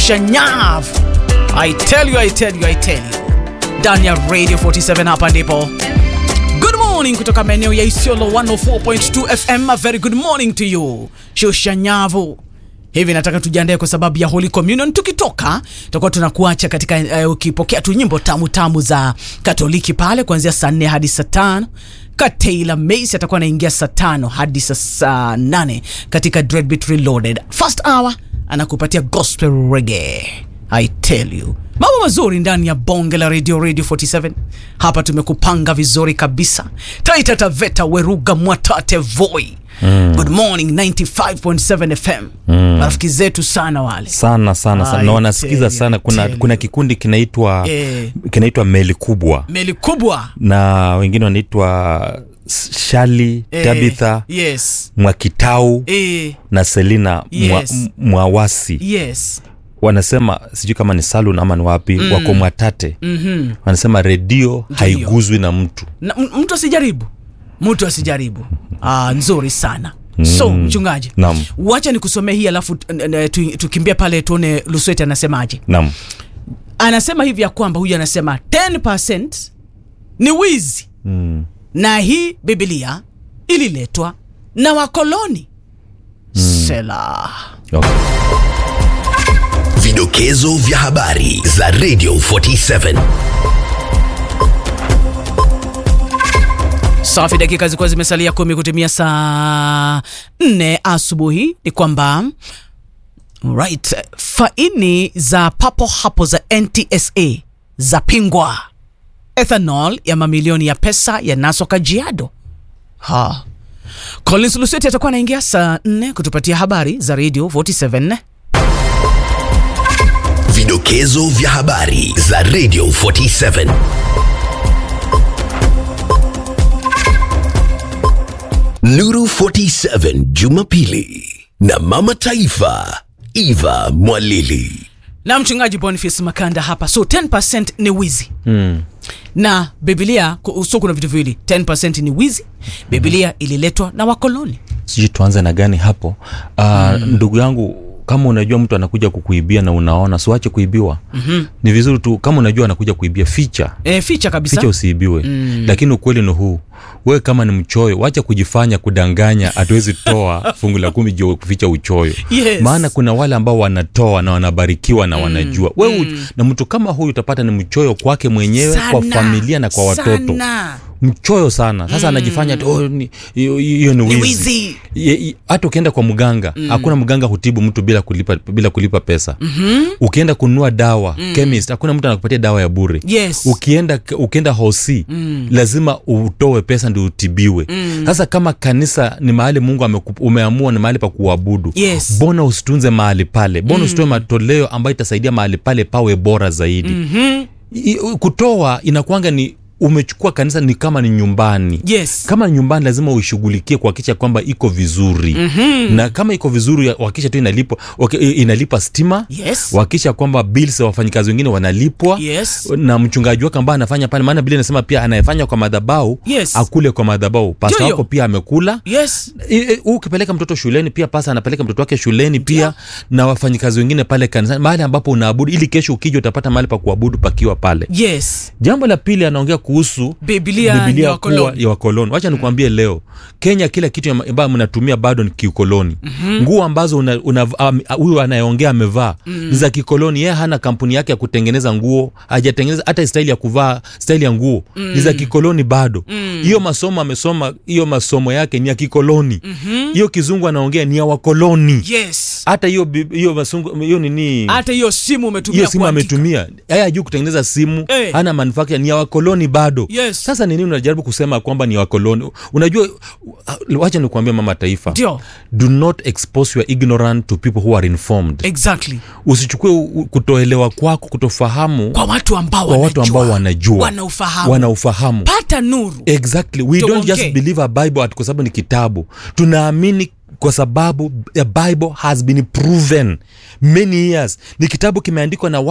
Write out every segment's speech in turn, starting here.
Shoshanyav. I tell you, I tell you, I tell you. Ndani ya Radio 47 hapa ndipo. Good morning kutoka maeneo ya Isiolo 104.2 FM. A very good morning to you. Shoshanyavu. Hivi nataka tujiandae kwa sababu ya Holy Communion. Tukitoka tutakuwa tunakuacha katika uh, ukipokea tu nyimbo tamu tamu za Katoliki pale kuanzia saa nne hadi saa tano. Kataila Mace atakuwa anaingia saa tano hadi saa saa nane katika Dreadbeat Reloaded. First hour anakupatia gospel reggae. I tell you mambo mazuri ndani ya bonge la radio radio 47 hapa tumekupanga vizuri kabisa taita taveta weruga mwatate voi mm. good morning 95.7 fm mm. marafiki zetu sana wale sana sana sana na I wanasikiza tell you, sana kuna, tell kuna you. kikundi kinaitwa Eh. kinaitwa meli kubwa meli kubwa na wengine wanaitwa shali Eh, tabitha yes mwakitau eh, na selina mwa, Yes. m- mwawasi yes wanasema sijui kama ni salun ama ni wapi mm. wako mwatate mm-hmm. wanasema redio haiguzwi na mtu na, m- mtu asijaribu mtu asijaribu ah, nzuri sana so mchungaji Naam. wacha nikusomea hii alafu n- n- tu- tukimbia pale tuone lusweti anasemaje nam anasema hivi ya kwamba huyu anasema 10 ni wizi mm. na hii bibilia ililetwa na wakoloni mm. sela okay. Vidokezo vya habari za Radio 47. safi dakika zilikuwa zimesalia kumi kutimia saa nne asubuhi ni kwamba right faini za papo hapo za ntsa zapingwa ethanol ya mamilioni ya pesa yanaswa kajiado ha collins luseti atakuwa anaingia saa nne kutupatia habari za radio 47 Vidokezo vya habari za Radio 47. Nuru 47 Jumapili na Mama Taifa Eva Mwalili. na mchungaji boniface makanda hapa so 10 ni wizi mm. na bibilia ku- so kuna vitu viwili 10 ni wizi bibilia ililetwa na wakoloni sijui tuanze na gani hapo uh, mm. ndugu yangu kama unajua mtu anakuja kukuibia na unaona siwache kuibiwa mm-hmm. ni vizuri tu kama unajua anakuja kuibia ficha e, ficha kabisa ficha usiibiwe mm. lakini ukweli ni huu wewe kama ni mchoyo wacha kujifanya kudanganya hatuwezi toa fungu la kumi juu ya kuficha uchoyo Yes. maana kuna wale ambao wanatoa na wanabarikiwa na wanajua wewe mm. na mtu kama huyu utapata ni mchoyo kwake mwenyewe kwa Sana, familia na kwa watoto sana. mchoyo sana sasa mm. anajifanya tu, oh, ni- hiyo hiyo ni Ni wizi wizi. Ye- i- hata ukienda kwa mganga hakuna mganga hutibu mtu bila kulipa, bila kulipa pesa mm-hmm. ukienda kununua dawa mm. chemist hakuna mtu anakupatia dawa ya bure Yes. ukienda ukienda hosi mm. lazima utoe pesa ndio utibiwe mm. sasa kama kanisa ni mahali mungu ameku, umeamua ni mahali pa kuabudu Yes. bona usitunze mahali pale bona mm. usitoe matoleo ambayo itasaidia mahali pale pawe bora zaidi mm-hmm. kutoa inakwanga ni umechukua kanisa ni kama ni nyumbani Yes. kama ni nyumbani lazima uishughulikie kuhakikisha kwamba iko vizuri mm-hmm. na kama iko vizuri wakisha tu inalipa waki- inalipa stima Yes. wakisha kwamba bills ya wafanyikazi wengine wanalipwa Yes. na mchungaji wake ambaye anafanya pale maana bili inasema pia anayefanya kwa madhabau Yes. akule kwa madhabau pasta Ndio, wako pia amekula yes I- i- huu ukipeleka mtoto shuleni pia pasa anapeleka mtoto wake shuleni pia na wafanyikazi wengine pale kanisani mahali ambapo unaabudu ili kesho ukija utapata mahali pa kuabudu pakiwa pale yes jambo la pili anaongea kuhusu Biblia ni Biblia wakoloni. kuwa ya wakoloni wacha nikuambie leo kenya kila kitu ya- ambayo mnatumia bado ni kiukoloni mm-hmm. nguo ambazo una- una- am- huyu anayeongea amevaa mm. ni za kikoloni yeye hana kampuni yake ya kutengeneza nguo hajatengeneza hata staili ya kuvaa staili ya nguo mm. ni za kikoloni bado hiyo mm. masomo amesoma hiyo masomo yake ni ya kikoloni hiyo mm-hmm. kizungu anaongea ni ya wakoloni yes hata hiyo bi- hiyo masungu hiyo nini hata hiyo simu umetumia hiyo simu kuandika. ametumia yeye ajuu kutengeneza simu Eh. hana manufacture ni ya wakoloni bado Yes. sasa ni nini unajaribu kusema kwamba ni wakoloni unajua uh, wacha nikuambia mama taifa Ndio. do not expose your ignorant to people who are informed exactly usichukue u- u- kutoelewa kwako kutofahamu kwa watu ambao kwa watu ambao wanajua wanaufahamu wanaufahamu pata nuru exactly we don't Tuongee. just believe a bible ati kwa sababu ni kitabu tunaamini kwa sababu the bible has been proven many years ni kitabu kimeandikwa na watu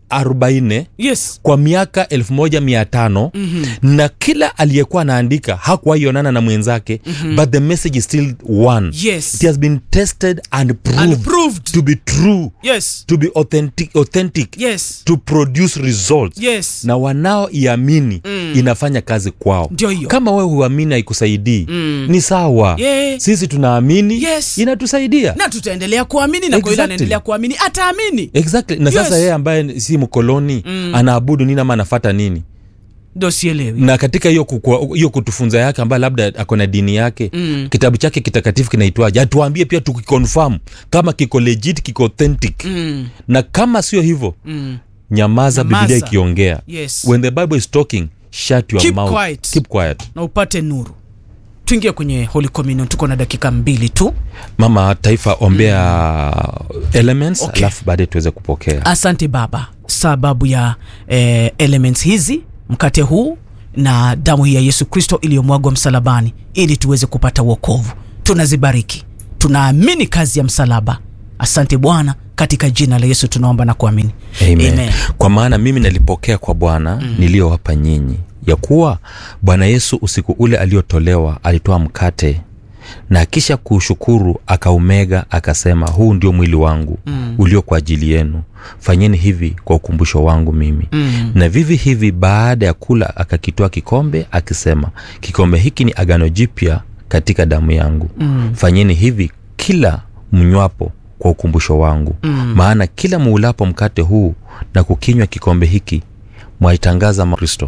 arobaini yes kwa miaka elfu moja mia tano mm-hmm. na kila aliyekuwa anaandika hakuwaionana na mwenzake mm-hmm. but the message is still one Yes. it has been tested and proved, And proved. to be true yes to be authentic, authentic yes to produce results yes na wanaoiamini mm. inafanya kazi kwao Ndio hiyo. kama wewe huamini haikusaidii mm. ni sawa Yeah. sisi tunaamini Yes. inatusaidia na tutaendelea kuamini na kwa yule Exactly. anaendelea kuamini ataamini exactly na Yes. sasa yeye ambaye si mkoloni mm. anaabudu nini ama anafata nini ndo sielewi na katika hiyo kukua- hiyo kutufunza yake ambayo labda ako na dini yake mm. kitabu chake kitakatifu kinaitwaje atuambie pia tukikonfirm kama kiko legit kiko authentic mm. na kama sio hivyo Mm. nyamaza Nyamaza. biblia ikiongea Yes. when the bible is talking shut your Keep mouth quiet. keep quiet na upate nuru tuingie kwenye holy communion tuko na dakika mbili tu mama taifa ombea elements Okay. alafu baadaye tuweze kupokea asante baba sababu ya eh, elements hizi mkate huu na damu hii ya yesu kristo iliyomwagwa msalabani ili tuweze kupata uokovu tunazibariki tunaamini kazi ya msalaba asante bwana katika jina la yesu tunaomba na kuamini Amen. kwa maana mimi nalipokea kwa bwana mm. niliyowapa nyinyi ya kuwa bwana yesu usiku ule aliotolewa alitoa mkate na kisha kuushukuru akaumega akasema huu ndio mwili wangu mm. ulio kwa ajili yenu fanyeni hivi kwa ukumbusho wangu mimi mm. na vivi hivi baada ya kula akakitoa kikombe akisema kikombe hiki ni agano jipya katika damu yangu mm. fanyeni hivi kila mnywapo kwa ukumbusho wangu mm. maana kila muulapo mkate huu na kukinywa kikombe hiki mwaitangaza ma- kristo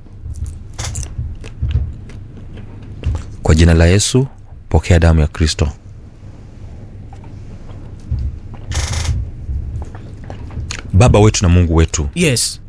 kwa jina la yesu pokea damu ya kristo baba wetu na mungu wetu yes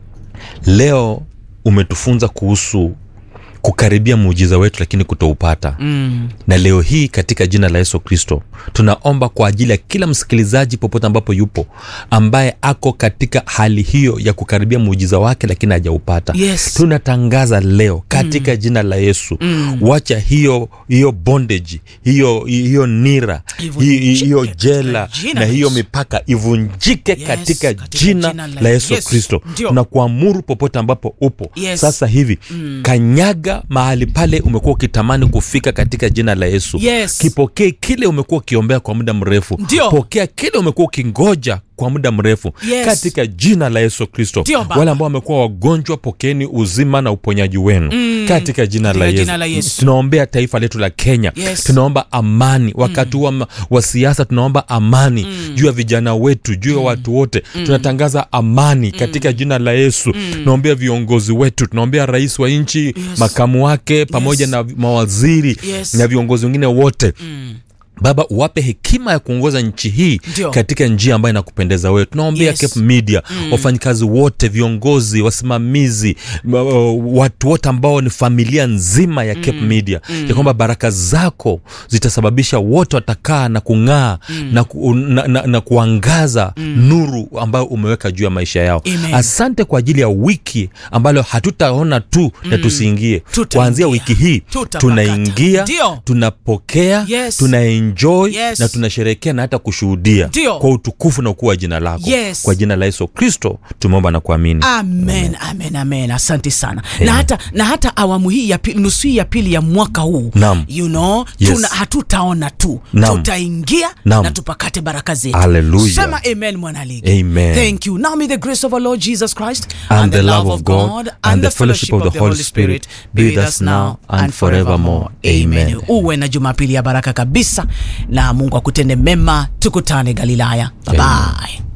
leo umetufunza kuhusu kukaribia muujiza wetu lakini kutoupata mm. na leo hii katika jina la yesu kristo tunaomba kwa ajili ya kila msikilizaji popote ambapo yupo ambaye ako katika hali hiyo ya kukaribia muujiza wake lakini hajaupata Yes. tunatangaza leo katika mm. jina la yesu mm. wacha hiyo hiyo bondage hiyo hiyo nira Ivunjike hi- hiyo katika jela jina na la hiyo Yesu. mipaka ivunjike Yes, katika, katika jina, jina la la yesu Yesu. kristo Ndio. tunakuamuru popote ambapo upo Yes. sasa hivi mm. kanyaga mahali pale umekuwa ukitamani kufika katika jina la yesu Yes. kipokee kile umekuwa ukiombea kwa muda mrefu Ndio. pokea kile umekuwa ukingoja kwa muda mrefu Yes. katika jina la yesu kristo Ndio, Baba. wale ambao wamekuwa wagonjwa pokeeni uzima na uponyaji wenu mm. katika jina la, Katika yesu. jina la Yesu. tunaombea taifa letu la kenya Yes. tunaomba amani wakati mm. wa, wa siasa tunaomba amani mm. juu ya vijana wetu juu ya mm. watu wote mm. tunatangaza amani katika jina la yesu mm. tunaombea viongozi wetu tunaombea rais wa nchi yes. makamu wake pamoja Yes. na mawaziri Yes. na viongozi wengine wote mm baba uwape hekima ya kuongoza nchi hii Ndio. katika njia ambayo inakupendeza wewe tunaombea Yes. Cape media mm. wafanyikazi wote viongozi wasimamizi m- uh, watu wote ambao ni familia nzima ya Cape media mm. ya kwamba baraka zako zitasababisha wote watakaa na kung'aa mm. na, ku, na, na, na kuangaza mm. nuru ambayo umeweka juu ya maisha yao Amen. asante kwa ajili ya wiki ambalo hatutaona tu mm. na tusiingie Tutaingia. kuanzia wiki hii Tutapakata. tunaingia Ndio. tunapokea Yes. tunaenjoy Yes. na tunasherehekea na hata kushuhudia Ndio. kwa utukufu na ukuu wa jina lako Yes. kwa jina la yesu kristo tumeomba na kuamini amen amen amen asante sana na hata, na hata awamu hii ya pili, nusu hii ya pili ya mwaka huu Naam. you know, Yes. tuna, hatutaona tu Naam. tutaingia Naam. na tupakate baraka zetu Hallelujah. sema amen mwanaligi Amen. thank you now may the grace of our lord jesus christ And the love of God and the fellowship of the Holy Spirit be with us now and forevermore. Amen. uwe na jumapili ya baraka kabisa na mungu akutende mema tukutane galilaya bye, -bye.